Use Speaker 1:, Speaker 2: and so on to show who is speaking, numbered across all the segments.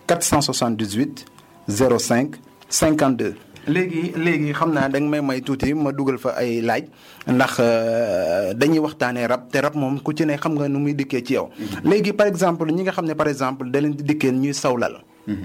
Speaker 1: 478 05 52. léegi léegi xam naa da nga may may tuuti ma dugal fa ay laaj ndax dañuy waxtaanee rab te rab moom ku ci ne xam nga nu muy dikkee ci yow. léegi par exemple ñi nga xam ne par exemple da leen di dikkee ñuy sawlal.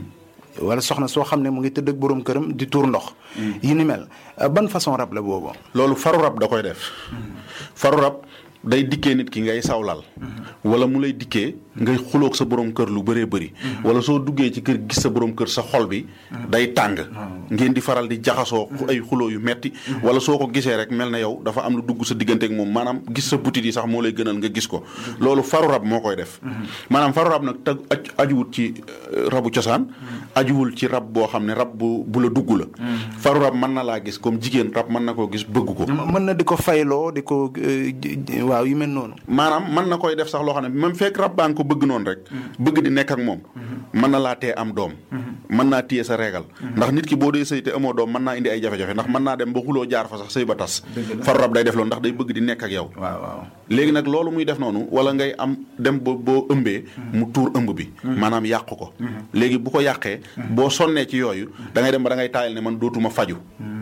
Speaker 1: wala soxna soo xam ne mu ngi tëdd ak borom këram di tuur ndox. yi ni mel ban façon rab la boobu.
Speaker 2: loolu faru rab da koy def. faru rab day dikkee nit ki ngay sawlal. wala mu lay dikkee ngay xuloog sa borom kër lu bëree bëri. wala soo duggee ci kër gis sa borom kër sa xol bi. day tàng. ngeen di faral di jaxasoo ay xuloo yu metti wala soo ko gisee rek mel na yow dafa am lu dugg sa diggante ak moom maanaam gis sa butit yi sax moo lay gënal nga gis ko. loolu faru rab moo koy def. maanaam faru rab nag tag ajuwut ci rabu cosaan. ajuwul ci rab boo xam ne rab bu bu la dugg la. faru rab mën na laa gis comme jigéen rab mën na koo gis bëgg ko.
Speaker 1: mën na di ko fayloo di ko waaw yu mel noonu.
Speaker 2: maanaam mën na koy def sax loo xam ne même fekk rab baa nga ko bëgg noonu rek. bëgg di nekk ak moom. mën na laa tee am doom. mën naa téye sa régal. ndax nit ki boo dee sëy te amoo doom mën naa indi ay jafe-jafe ndax mën naa dem ba xuloo jaar fa sax sëy ba tas. faru rab day def loolu ndax day bëgg di nekk ak yow.
Speaker 1: waaw waaw
Speaker 2: léegi nag loolu muy def noonu wala ngay am dem ba boo ëmbee. mu tuur ëmb bi. maanaam yàq ko. léegi bu ko yàqee. boo sonnee ci yooyu da ngay dem ba da ngay taayal ne man dootuma faju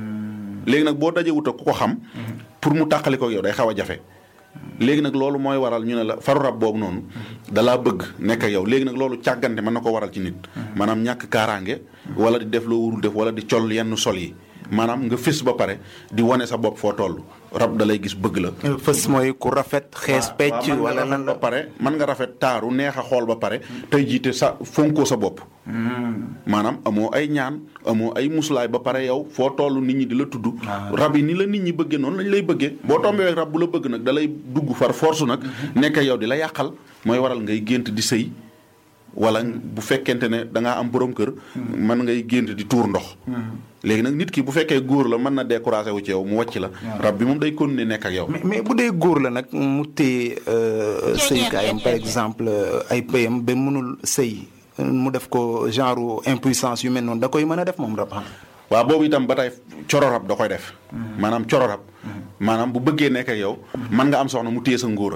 Speaker 2: léegi nag boo dajee wut ak ku ko xam. pour mu tàqali ko yow day xaw a jafe. léegi nag loolu mooy waral ñu ne la faru rab boobu noonu dalaa bëgg nekk ak yow léegi nag loolu càggante mën na ko waral ci nit maanaam ñàkk kaaraange wala di def loo wurul def wala di col yenn sol yi maanaam nga fës ba pare di wane sa bopp foo toll rab da lay gis bëgg la.
Speaker 1: fës mooy ku rafet xees pecc wala lan la
Speaker 2: ba pare mën nga rafet taaru neex a xool ba pare tey jiite sa fonkoo sa bopp. maanaam amoo ay ñaan amoo ay muslaay ba pare yow foo toll nit ñi di la tudd. rab yi ni la nit ñi bëggee noonu lañ lay bëggee. boo tombee rab bu la bëgg nag da lay dugg far force nag. nekk yow di la yàqal mooy waral ngay gént di sëy. wala bu fekkente ne da ngaa am borom kër. mën ngay gént di tuur ndox. léegi nag nit ki bu fekkee góor la mën na découragé wu ci yow mu wàcc la. rab bi moom day continuer nekk ak yow.
Speaker 1: mais mais bu dee góor la nag mu téye sëykaayam par exemple ay pëyam ba mënul sëy mu def ko genre impuissance yu mel noonu da koy mën a def moom rab.
Speaker 2: waaw boobu itam ba tey coro rab da koy def. maanaam coro rab. maanaam bu bëggee nekk ak yow. mën nga am soxna mu téye sa ngóora.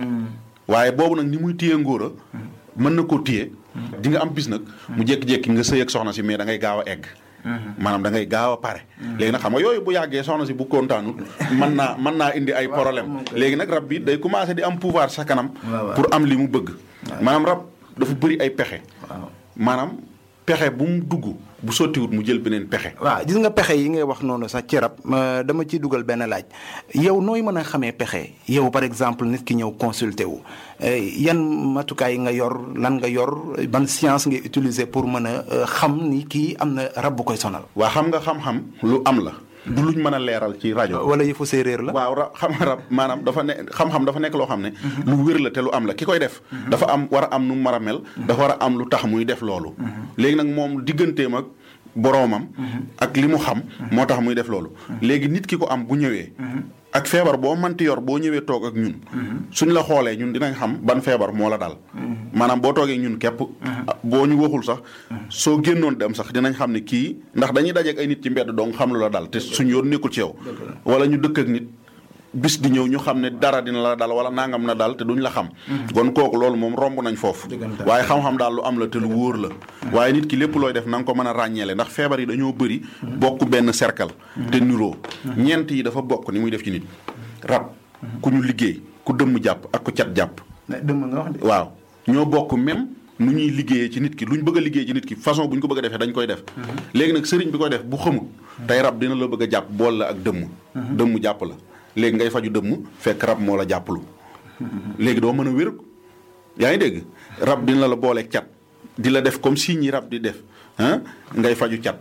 Speaker 2: waaye boobu nag ni muy téye ngóora. mën na koo téye. di nga am bis nag. mu jékki-jékki nga sëy ak soxna si mais da ngay gaaw a egg. maanaam da ngay gaaw a pare. léegi nag xam nga yooyu bu yàggee soxna si bu kontaanul mën naa mën naa indi ay problème léegi nag rab bi day commencé di am pouvoir sa kanam. pour am li mu bëgg. maanaam rab dafa bëri ay pexe. maanaam pexe bu mu dugg bu sottiwut mu jël beneen pexe.
Speaker 1: waaw gis nga pexe yi ngay wax noonu sax ci rab dama ciy dugal benn laaj yow nooy mën a xamee pexe yow par exemple nit ki ñëw consulter wu yan matukaay nga yor lan nga yor ban science ngay utiliser pour mën a xam ni kii am na rab bu koy sonal.
Speaker 2: waa xam nga xam-xam lu am la. du luñ mën a leeral ci rajo.
Speaker 1: wala yëfu séeréer la.
Speaker 2: waaw rab xam nga rab maanaam dafa ne xam-xam dafa nekk loo xam ne. lu wér la te lu am la ki koy def. dafa am war a am nu mu war a mel. dafa war a am lu tax muy def loolu. léegi nag moom digganteem ak boroomam. ak li mu xam. moo tax muy def loolu. léegi nit ki ko am bu ñëwee. ak feebar boo manti yor boo ñëwee toog ak ñun. suñ la xoolee ñun dinañ xam ban feebar moo la dal. maanaam boo toogee ñun képp. boo ñu waxul sax. soo génnoon dem sax dinañ xam ne kii ndax dañuy dajeek ay nit ci mbedd dong xam lu la dal te suñ yoon nekkul ci yow. wala ñu dëkk ak nit. bis di ñëw ñu xam ne dara dina la dal wala nangam na dal te duñ la xam. kon kooku loolu moom romb nañ foofu. waaye xam-xam daal lu am la te lu wóor la. waaye nit ki lépp looy def na nga ko mën a ràññeele ndax feebar yi dañoo bëri. bokk benn cercle. te niroo ñeent yi dafa bokk ni muy def ci nit. rab ku ñu liggéey ku dëmm jàpp ak ku cat jàpp.
Speaker 1: dëmm nga wax de.
Speaker 2: waaw ñoo bokk même nu ñuy liggéeyee ci nit ki luñ bëgg a liggéey ci nit ki façon bu ñu ko bëgg a defee dañ koy def. léegi nag sëriñ bi koy def bu xamul. tey rab dina la bëgg a jàpp bool la ak dëmm. dëmm jàpp la léegi ngay faju dëmm fekk rab moo la jàppalu léegi doo mën a wér yaa ngi dégg rab dina la boole cat di la def comme si ñi rab di def ah ngay faju cat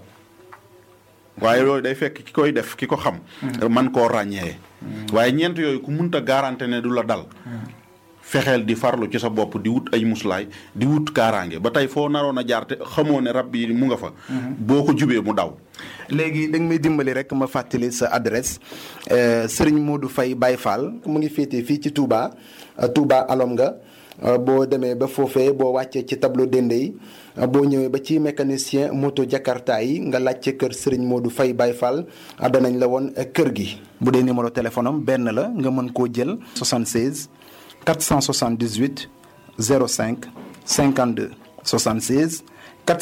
Speaker 2: waaye loolu day fekk ki koy def ki ko xam man koo ràññee waaye ñeent yooyu ku munta garanté ne du la dal fexeel di farlu ci sa bopp di wut ay muslaay di wut kaaraange ba tey foo naroon a jaar te xamoo ne rab yi mu nga fa boo ko jubee mu daw
Speaker 1: léegi da nga may dimbali rek ma fàttali sa adresse Serigne Modou Faye Baye Fall mu ngi féetee fii ci Touba Touba alom nga boo demee ba foofee boo wàccee ci tableau dende yi boo ñëwee ba ci mécanicien moto Jakarta yi nga laajte kër Serigne Modou Faye Baye Fall danañ la woon kër gi. bu dee numéro téléphone am benn la nga mën koo jël 76 478 05 52 76